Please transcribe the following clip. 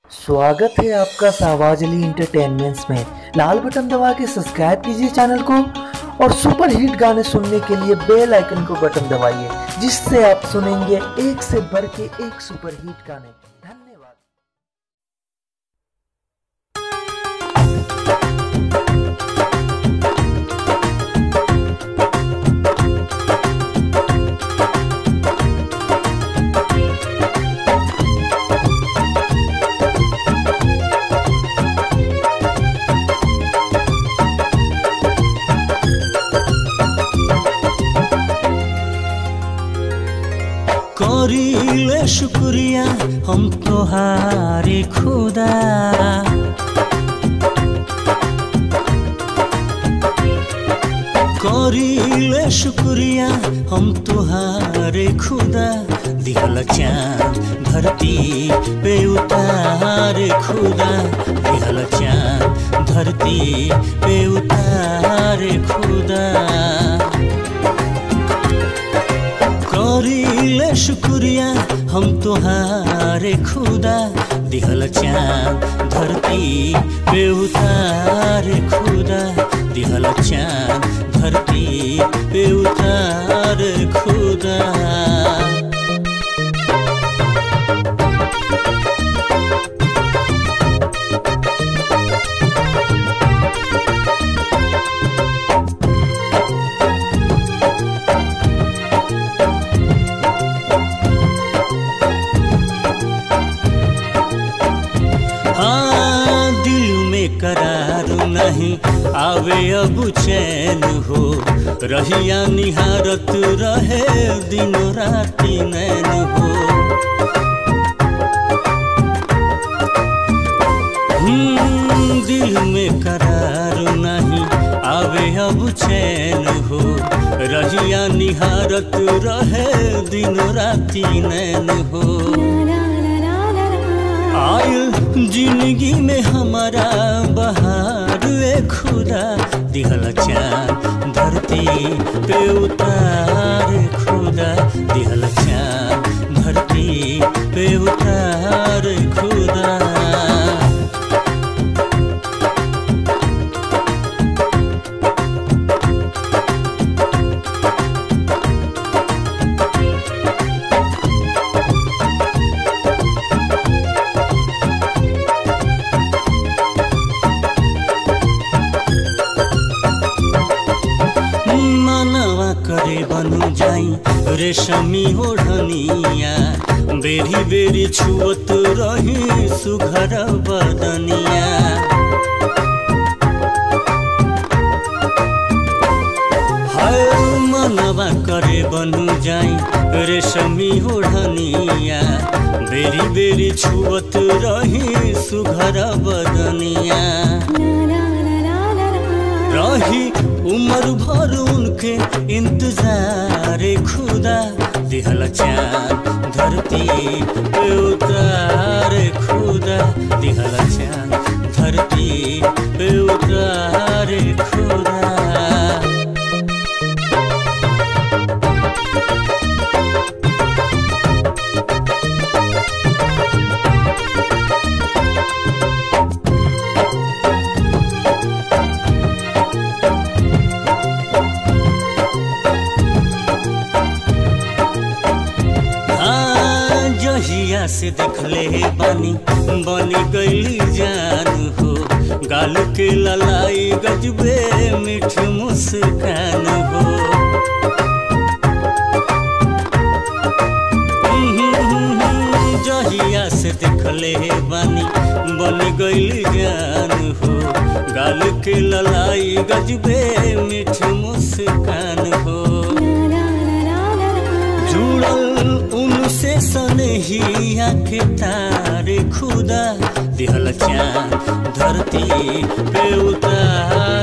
स्वागत है आपका सावाजली इंटरटेनमेंट्स में लाल बटन दबा के सब्सक्राइब कीजिए चैनल को और सुपर हिट गाने सुनने के लिए बेल आइकन को बटन दबाइए जिससे आप सुनेंगे एक से बढ़ के एक सुपर हिट गाने धन्यवाद करीले शुक्रिया हम तोहारे खुदा करीले शुक्रिया हम तोहारे खुदा दिहल चाँद धरती पे उतारे खुदा दिहल चाँद धरती पे उतारे खुदा करीले शुक्रिया हम तोहारे खुदा दिहल चाँद धरती पे उतारे खुदा दिहल चाँद धरती पे उतारे खुदा हाँ दिल में करार नहीं आवे अब चैन हो रहिया निहारत रहे दिनों राति नैन हो हम्म, दिल में करार नहीं आवे अब चैन हो रहिया निहारत रहे दिनों राति नैन हो आयल जिंदगी में हमारा बहार ए खुदा दिहल चाँद धरती पे उतार खुदा दिहल चाँद धरती पे उतार खुदा मनवा करे बनु जाई रेशमी ओढ़निया बेरी बेरी छुअत रही सुघर बदनिया हाय मनवा करे बनु जाई रेशमी ओढ़निया बेरी बेरी छुअत रही सुघर बदनिया रही उम्र भर उनके इंतजार खुदा दिहल चाँद धरती पे उतार खुदा दिहल चाँद धरती पे उतार खुदा हाँ, जहिया से देखले बानी बनी गईली जान हो गाल के ललाई गजबे मीठ मुस्कान हो जहिया से देखले बानी बनी गईली जान हो गाल के ललाई गजबे मीठ मुस्कान हो जुड़ल उनसे सनहिया के तारे खुदा दिहल चाँद धरती पे उतार